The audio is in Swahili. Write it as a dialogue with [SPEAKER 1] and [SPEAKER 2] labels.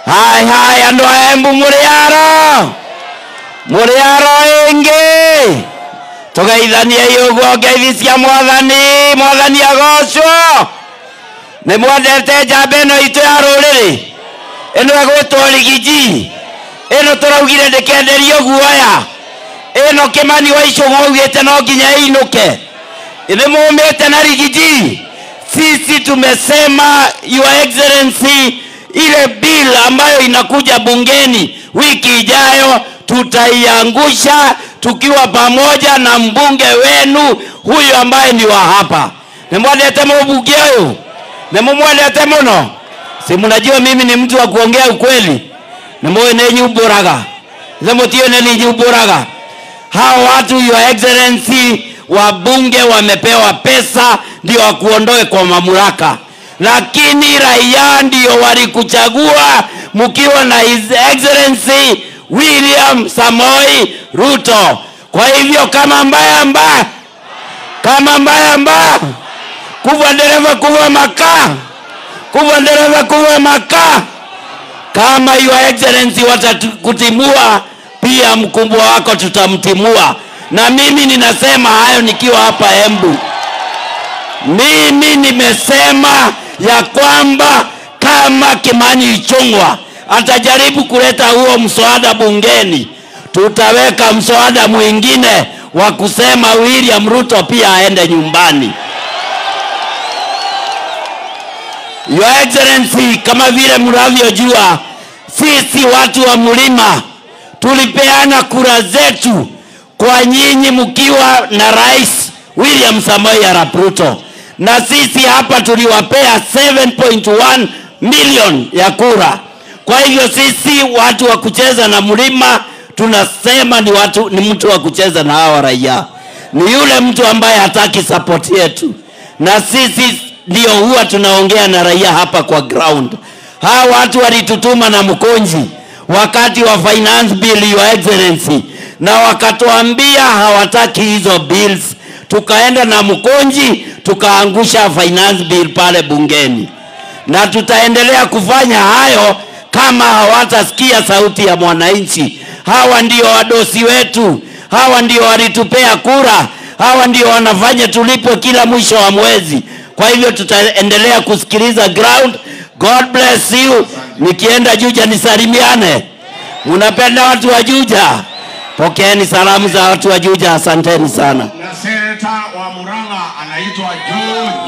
[SPEAKER 1] hai hai andu a embu muri aro muri aro ingi tugeithanie iuguo ngeithi cia mwathani mwathani agocwo nä mwendete njamba ä no itå ya rå rä rä ä no ĩgwĩtwo rigiji ä no tå raugire ndä kenderio guoya ä no kä mani wa icågå augä te no nginya ĩinå ke nä må mä te na rigiji sisi tumesema your excellency ile bill ambayo inakuja bungeni wiki ijayo tutaiangusha tukiwa pamoja na mbunge wenu huyu ambaye ni wa hapa nimwendete mũbunge ũyũ nimumwendete mũno si mnajua mimi ni mtu wa kuongea ukweli nimuĩ nĩ nyumbũraga ithe mũtiũĩ nĩ ninyumbũraga hao watu your excellency wabunge wamepewa pesa ndio wakuondoe kwa mamlaka lakini raia ndio walikuchagua mkiwa na his excellency william samoi ruto kwa hivyo kama mbaya mbaya kama mbaya mbaya kuva dereva kuva makaa kuva dereva kuva makaa kama your excellency watakutimua pia mkubwa wako tutamtimua na mimi ninasema hayo nikiwa hapa embu mimi nimesema ya kwamba kama kimani ichungwa atajaribu kuleta huo mswada bungeni tutaweka mswada mwingine wa kusema william ruto pia aende nyumbani Your Excellency, kama vile mnavyojua, sisi watu wa mlima tulipeana kura zetu kwa nyinyi mkiwa na Rais William Samoei Arap Ruto, na sisi hapa tuliwapea 7.1 milioni ya kura. Kwa hivyo sisi watu wa kucheza na mlima tunasema ni watu, ni mtu wa kucheza na hawa raia, ni yule mtu ambaye hataki support yetu, na sisi ndio huwa tunaongea na raia hapa kwa ground. Hawa watu walitutuma na mkonji wakati wa finance bill, your excellency, na wakatuambia hawataki hizo bills. Tukaenda na mkonji tukaangusha finance bill pale bungeni, na tutaendelea kufanya hayo kama hawatasikia sauti ya mwananchi. Hawa ndio wadosi wetu, hawa ndio walitupea kura, hawa ndio wanafanya tulipwe kila mwisho wa mwezi. Kwa hivyo tutaendelea kusikiliza ground. God bless you. Nikienda Juja nisalimiane. Unapenda watu wa Juja? Pokeeni salamu za watu wa Juja. Asanteni sana.
[SPEAKER 2] na seneta wa Murang'a anaitwa John